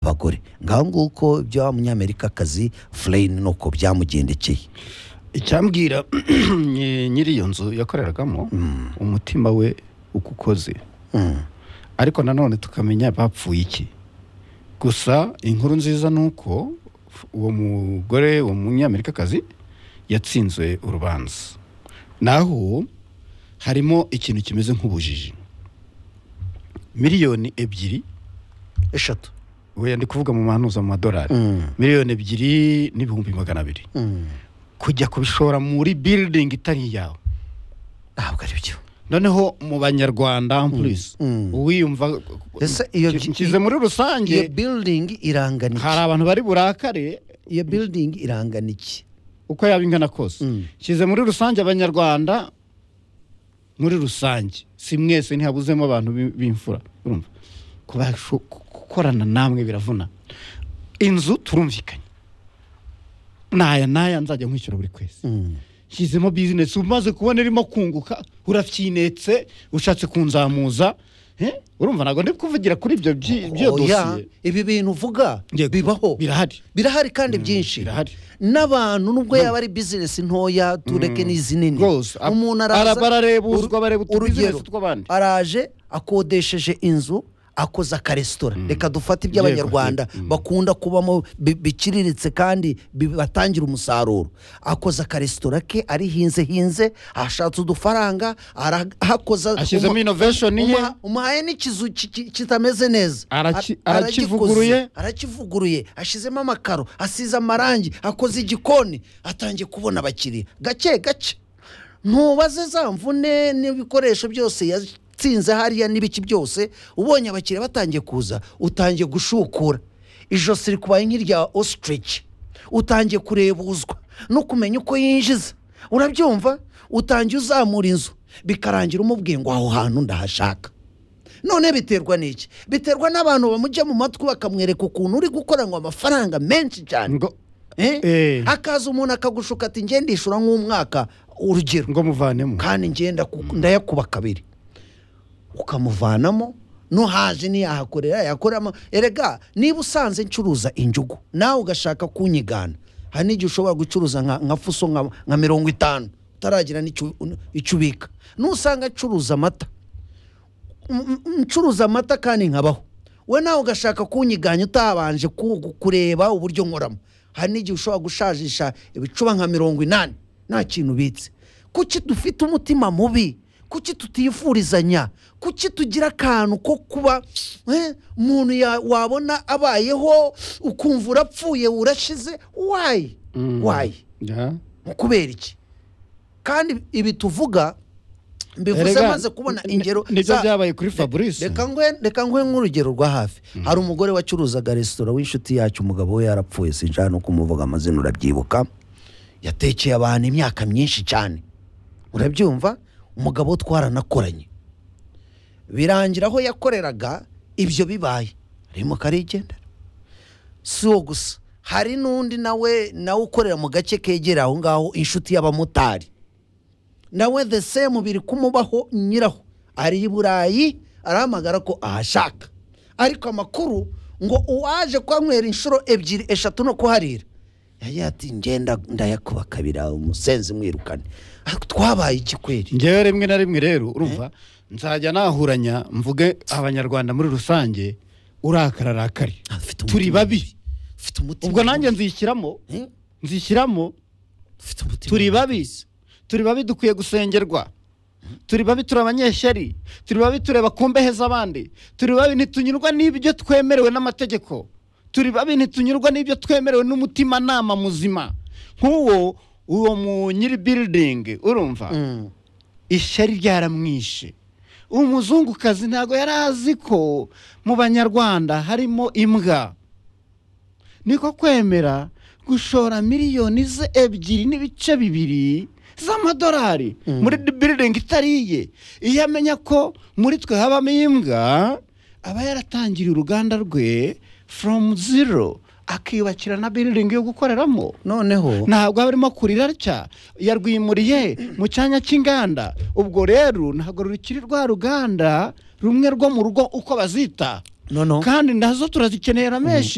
abagore ngaho nguko ibyo wa munyamerikakazi fureyini ni uko byamugendekeye icyambwira nyi- nyiri iyo nzu yakoreragamo umutima we uko ukoze Mm. ariko nanone tukamenya bapfuye iki gusa inkuru nziza ni uko f- uwo mugore uwo munyamerikakazi yatsinzwe urubanza naho harimo ikintu kimeze nk'ubujiji miliyoni ebyiri eshatu we ndi kuvuga mu mahanuza mu madolari Mm. miliyoni ebyiri n'ibihumbi magana abiri Mm. kujya kubishora muri building itari iyawe ntabwo ari byo noneho mu banyarwanda ampurize Mm. uwiyumva Ese iyo nshyize byi- nshyize muri iyo rusange biridingi irangana hari iki abantu bari burakare iyo biridingi irangana iki uko yaba ingana kose Mm. nshyize muri rusange abanyarwanda muri rusange si mwese ntihabuzemo abantu bi- b'imfura urumva Kubasho- gukorana namwe biravuna inzu turumvikanye n'aya n'aya nzajya nkwishyura buri kwezi Mm. shyizemo bizinesi umaze kubona irimo kunguka urabyinetse ushatse kunzamuza eh? urumva ntabwo ndi kuvugira kuri ibyo byi- byo Oya, dosiye ibi bintu uvuga Yego, bibaho birahari birahari kandi byinshi birahari. n'abantu nubwo yaba ari bizinesi ntoya tureke n'izinini Rwose, ab- umuntu araba ararebuzwa, Uru- areba utubizinesi urugero, tw'abandi. araje akodesheje inzu akoze akaresitora reka dufate iby'abanyarwanda Yego, yego. bakunda kubamo bi- biciriritse kandi bibatangira umusaruro akoze akaresitora ke arihinze hinze ashatse udufaranga arahakoza Ashyizemo uma- innovation ye. uma- umuhaye n'ikizu ki- ki- kitameze neza Araki- Ara- arakivuguruye. aragikoze, arakivuguruye ashyizemo amakaro asize amarangi akoze igikoni atangiye kubona abakiriya gake gake ntubaze za mvune n'ibikoresho byose yatsinze hariya n'ibiki byose ubonye abakiriya batangiye kuza utangiye gushukura ijosi rikubaye nk'irya ositirici utangiye kurebuzwa no kumenya uko yinjiza urabyumva utangiye uzamura inzu bikarangira umubwiye ngo aho hantu ndahashaka none biterwa n'iki biterwa n'abantu bamujya mu matwi bakamwereka ukuntu uri gukora ngo amafaranga menshi cyane ngo Eh? Eh. akaza umuntu akagushuka ati ngende ishura nk'umwaka urugero ngo muvanemo kandi ngenda ndayakuba kabiri ukamuvanamo nuhaje ntiyahakorera yakoramo erega niba usanze ncuruza injugu nawe ugashaka kunyigana hari n'igihe ushobora gucuruza nka nka fuso nka nka mirongo itanu utaragira n'icyo icyo ubika nusanga ncuruza amata m- m- ncuruza amata kandi nkabaho we nawe ugashaka kunyiganya utabanje ku- kureba uburyo nkoramo hari n'igihe ushobora gushajisha ibicuba nka mirongo inani nta kintu ubitse kuki dufite umutima mubi kuki tutifurizanya kuki tugira akantu ko kuba eh, umuntu ya- wabona abayeho ukumva urapfuye urashize wayi wayi Ya. kubera iki kandi ibi tuvuga mbivuze Erega, maze kubona n- ingero n- nibyo za- byabaye kuri re- Fabrice. reka nguhe reka nguhe nk'urugero rwa hafi hari umugore wacuruzaga resitora w'inshuti yacu umugabo we yarapfuye sinshaka no kumuvuga amazina urabyibuka yatekeye abantu imyaka myinshi cyane urabyumva umugabo we twaranakoranye birangira aho yakoreraga ibyo bibaye arimo karigendera si uwo gusa hari n'undi nawe nawe ukorera mu gace kegereye aho ngaho inshuti y'abamotari nawe the same biri kumubaho nyiraho ari i burayi arahamagara ko ahashaka ariko amakuru ngo uwaje kuhanywera inshuro ebyiri eshatu no kuharira yagiye ati ngenda ndayakuba kabiri aho umusenzi mwirukane ariko twabaye ikikweri ngewe rimwe na rimwe rero urumva nzajya nahuranya mvuge abanyarwanda muri rusange urakara arakari Afite umutima turi babi ufite umutima ubwo nanjye nzishyiramo Eh? nzishyiramo Ufite umutima turi babi turi babi dukwiye gusengerwa turi babi turi abanyeshyari turi babi tureba ku mbehe z'abandi turi babi ntitunyurwa n'ibyo twemerewe n'amategeko turi babi ntitunyurwa n'ibyo twemerewe n'umutimanama muzima nk'uwo uwo mu nyiri biridingi urumva Mm. ishyari ryaramwishe umuzungukazi ntabwo yari azi ko mu banyarwanda harimo imbwa niko kwemera gushora miliyoni ze ebyiri n'ibice bibiri z'amadolari muri biridingi itariye iyo amenya ko muri twe habamo imbwa aba yaratangiriye uruganda rwe foromu ziro akiyubakira na biridingi yo gukoreramo noneho ntabwo aba arimo kurira atya yarwimuriye mu cyanya cy'inganda ubwo rero ntabwo rukiri rwa ruganda rumwe rwo mu rugo uko bazita noneho kandi nazo turazikenera menshi